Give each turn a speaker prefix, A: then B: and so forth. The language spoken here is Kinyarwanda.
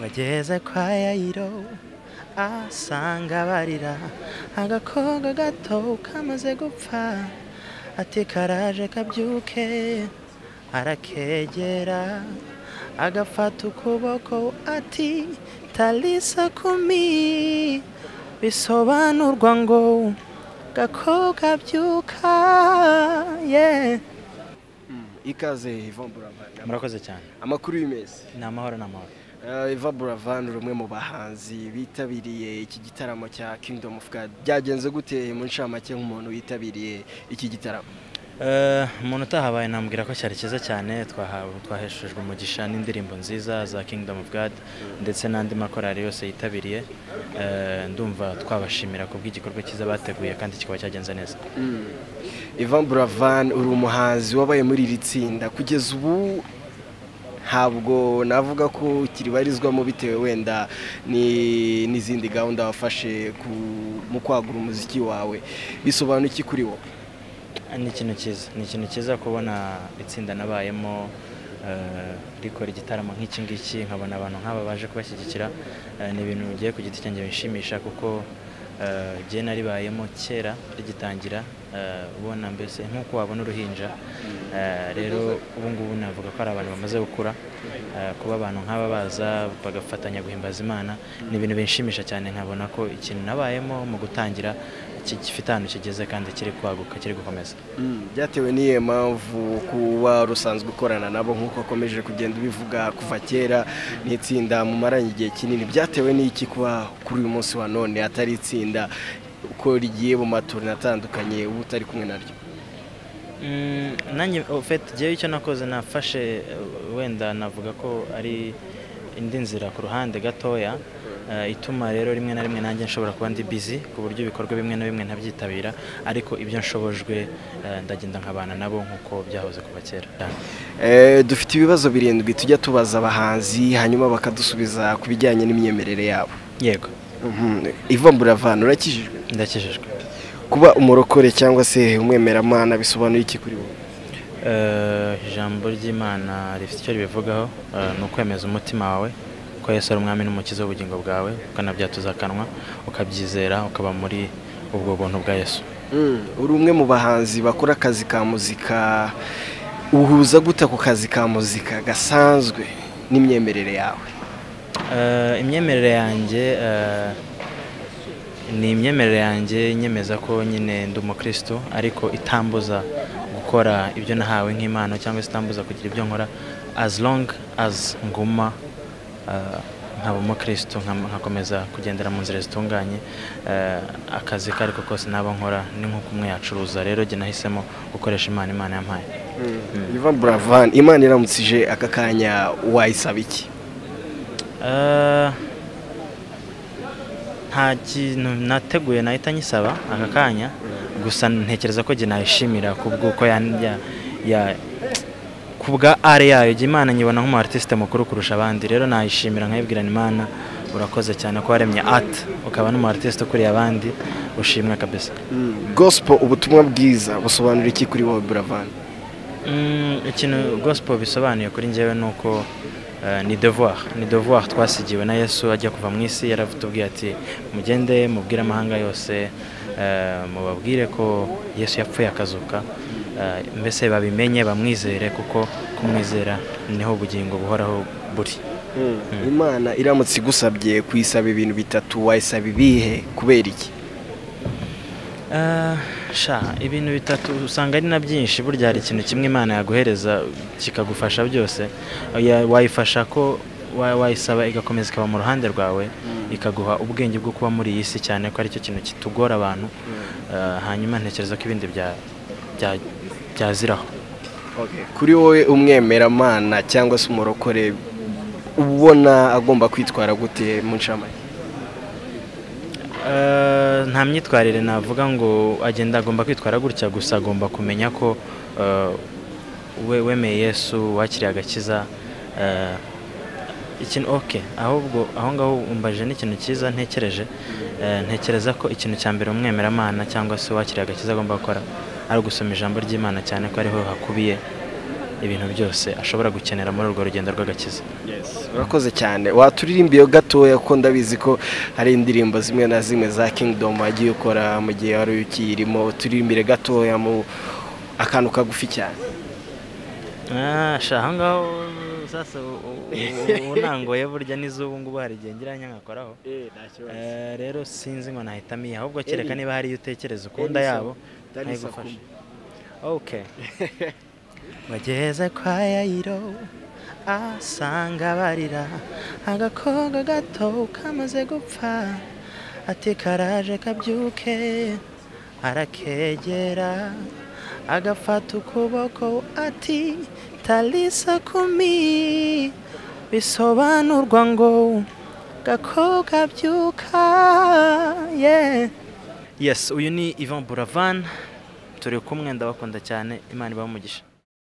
A: wageze kwa yayiro asanga barira agakobwa gato kamaze gupfa ati karaje kabyuke arakegera agafata ukuboko ati talisa kumi bisobanurwa ngo gakobwa byuka yeah.
B: ikaze Yvan Buravan
A: murakoze cyane
B: amakuru y'imezi
A: ni amahoro ni amahoro
B: Eh, Eva Buravan uri umwe mu bahanzi bitabiriye iki gitaramo cya Kingdom of God byagenze gute mu ncamake nk'umuntu witabiriye iki gitaramo
A: Eh, umuntu utahabaye namubwira ko cyari cyiza cyane twahawe twaheshejwe umugisha n'indirimbo nziza za Kingdom of God ndetse n'andi makorari yose yitabiriye Eh, ndumva twabashimira kubw'igikorwa cyiza bateguye kandi kikaba cyagenze neza
B: Ivan Buravan uri umuhanzi wabaye muri iri tsinda kugeza ubu ntabwo navuga ko ukiribarizwamo bitewe wenda ni- n'izindi gahunda wafashe ku- mu kwagura umuziki wawe bisobanura iki kuri wowe
A: ni ikintu cyiza ni ikintu cyiza kubona itsinda nabayemo eh, rikora igitaramo nk'iki ngiki nkabona abantu nk'aba baje kubashyigikira eh, ni ibintu bigiye ku giti cyanjye bishimisha kuko eh, jye naribayemo kera rigitangira eh, ubona mbese nk'uko wabona uruhinja Eh, rero ubu ngubu navuga ko ari abantu bamaze gukura eh, kuba abantu nk'aba baza bagafatanya guhimbaza imana ni ibintu binshimisha cyane nkabona ko ikintu nabayemo mu gutangira ki- gifite ahantu kigeze kandi kiri kwaguka kiri gukomeza
B: byatewe n'iyo mpamvu kuba rusanzwe ukorana nabo nk'uko akomeje kugenda ubivuga kuva kera ni itsinda mumaranye igihe kinini byatewe n'iki kuba kuri uyu munsi wa none atari itsinda uko rigiye mu matorero atandukanye uba utari kumwe naryo
A: Mm, nanjye ofeti ngewe icyo nakoze nafashe eh, wenda navuga ko ari indi nzira ku ruhande gatoya eh, ituma rero rimwe na rimwe nanjye nshobora kuba ndi bizi ku buryo ibikorwa bimwe na bimwe ntabyitabira ariko ibyo nshobojwe eh, ndagenda nkabana nabo nk'uko byahoze kuva kera
B: Eh, dufite ibibazo birindwi tujya tubaza abahanzi hanyuma bakadusubiza ku bijyanye n'imyemerere yabo
A: yego
B: ivamburavana urakijijwe
A: ndakijijwe
B: kuba umurokore cyangwa se umwemeramana bisobanura iki kuri wowe
A: Eh, ijambo ry'imana rifite icyo ribivugaho eh, ni ukwemeza umutima wawe ko yesu ari umwami n'umukiza w'ubugingo bwawe ukanabyatuza akanwa ukabyizera ukaba muri ubwo buntu bwa yesu
B: Mm, uri umwe mu bahanzi bakora akazi ka muzika uhuza gute ako kazi ka muzika gasanzwe n'imyemerere yawe
A: Eh, imyemerere yanjye eh, ni imyemerere yanjye nyemeza ko nyine ndi umukristo ariko itambuza gukora ibyo nahawe nk'impano cyangwa se itambuza kugira ibyo nkora as long as nguma eh, nkaba umukristo nkam- nkakomeza kugendera mu nzira zitunganye eh, akazi ko ariko kose naba nkora ni nk'uko umwe yacuruza rero jye nahisemo gukoresha imana imana yampaye
B: Ivan Buravan Imana iramutse ije aka kanya wayisaba iki
A: Eh, nta kintu nateguye nahita nyisaba aka kanya gusa ntekereza ko jye nayishimira kubw'uko yan- ya- ya- ku bwa ari yayo jya imana nyibona nk'umu artiste mukuru kurusha abandi rero nayishimira nkayibwirana imana urakoze cyane ko waremye art ukaba n'umu artiste ukuriye abandi ushimwe kabisa
B: gospel ubutumwa bwiza busobanura iki kuri wowe Buravan
A: Mm, ikintu gospel bisobanuye kuri njyewe ni uko eh, ni devoir ni devoir twasigiwe na yesu ajya kuva mu isi yaratubwiye ati mugende mubwire amahanga yose eh, mubabwire ko yesu yapfuye akazuka eh, mbese babimenye bamwizere kuko kumwizera niho ubugingo buhoraho buri
B: Imana iramutse igusabye kuyisaba ibintu bitatu wayisaba ibihe kubera iki
A: Eh, sha ibintu bitatu usanga ari na byinshi burya hari ikintu kimwe imana yaguhereza kikagufasha byose Ya- wayifasha ko wa- wayisaba igakomeza ikaba mu ruhande rwawe ikaguha ubwenge bwo kuba muri iyi si cyane ko aricyo kintu kitugora abantu Eh, hanyuma ntekereza ko ibindi bya- bya- byaziraho
B: Okay. kuri wowe umwemeramana cyangwa se umurokore ubona agomba kwitwara gute mu ncamake
A: Eh, nta myitwarire navuga ngo agenda agomba kwitwara gutya gusa agomba kumenya ko eh, we wemeye yesu wakiriye agakiza eh, ikintu oke ahubwo aho ngaho umbaje n'ikintu cyiza ntekereje Eh, ntekereza ko ikintu cya mbere umwemeramana cyangwa se uwakiriye agakiza agomba gukora ari ugusoma ijambo ry'imana cyane ko ariho hakubiye ibintu byose ashobora gukenera muri urwo rugendo rw'agakiza
B: urakoze cyane waturirimbiye gatoya kuko ndabizi ko hari indirimbo zimwe na zimwe za kingidomu wagiye ukora mu gihe wari ukiyirimo uturimbire gatoya mu akantu kagufi cyane
A: aha ngaho sasa unangoye burya n'izubu ngubu hari igihe ngira nyankakoraho rero sinzi ngo nahitamo iyi ahubwo kereka niba hariyo utekereza ukunda yabo ntayigufashe oke wageze kwa yayiro asanga barira agakobwa gato kamaze gupfa ati karaje kabyuke arakegera agafata ukuboko ati talisa kumi bisobanurwa ngo gakobwa byuka ye yes uyu ni ivan buravan turi kumwe ndabakunda cyane imana ibaha umugisha